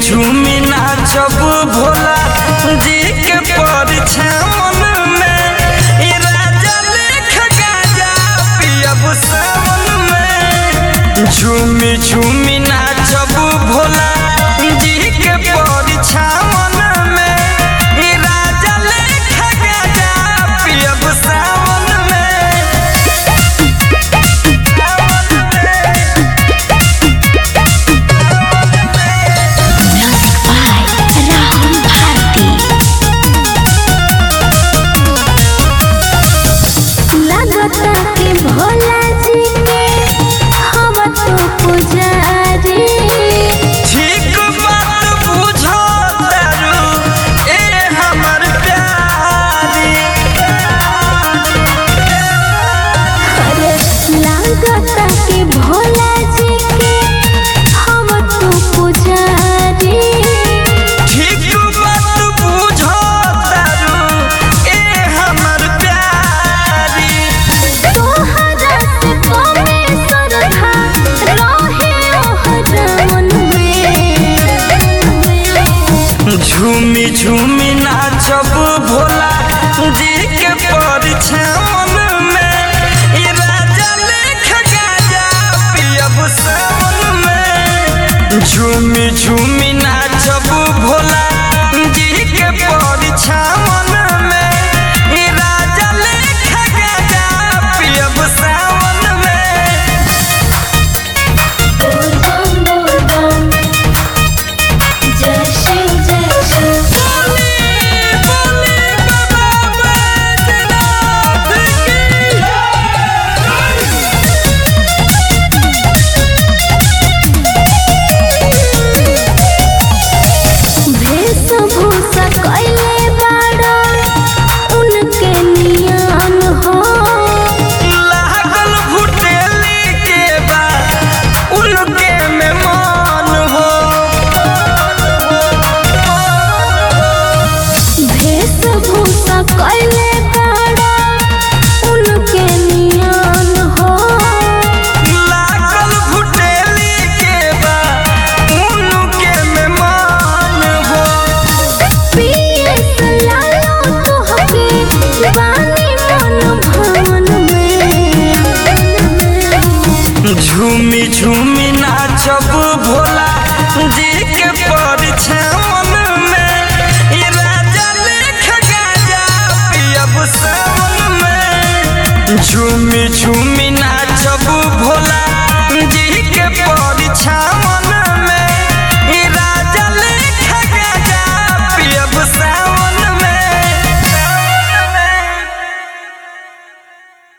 झूमी नाचब भोला जी के परछावन में ई राजा लेख गाजा पियब सावन में झूमी झूमी नाचब भोला जी के परछावन में ई राजा लेख गाजा पियब सावन में Music by Rahul Bharti. लगता कि भोला जी के हम तो पुजारी ठीक बात बुझो तारू ए हमर प्यारी अरे लगता कि भोला जी के हम तो पुजारी ठीक बात बुझो तारू ए हमर प्यारी तोहरा से कमे श्रद्धा रहे ओहर मन में झूमी झूमी नाचब भोला जी के परछावन में ई राजा लेख गाजा पियब सावन में झूमी झूमी नाचब भोला जी के परछावन में ई राजा लेख गाजा पियब सावन में बोल बम बोल बम जय शिव जय शिव वेशभूषा कैले बाड़ा उनके नियम हो लागल भुटेली के बा उनके में मान हो वेशभूषा कैले बाड़ा उनके नियम हो लागल भुटेली के बा उनके में मान हो पिए लालो तोहके बानी मन भवन में झूमी झूमी नाचब भोला जी के परछावन में ई राजा लेख गाजा पियब सावन में झूमी झूमी नाचब भोला जी के परछावन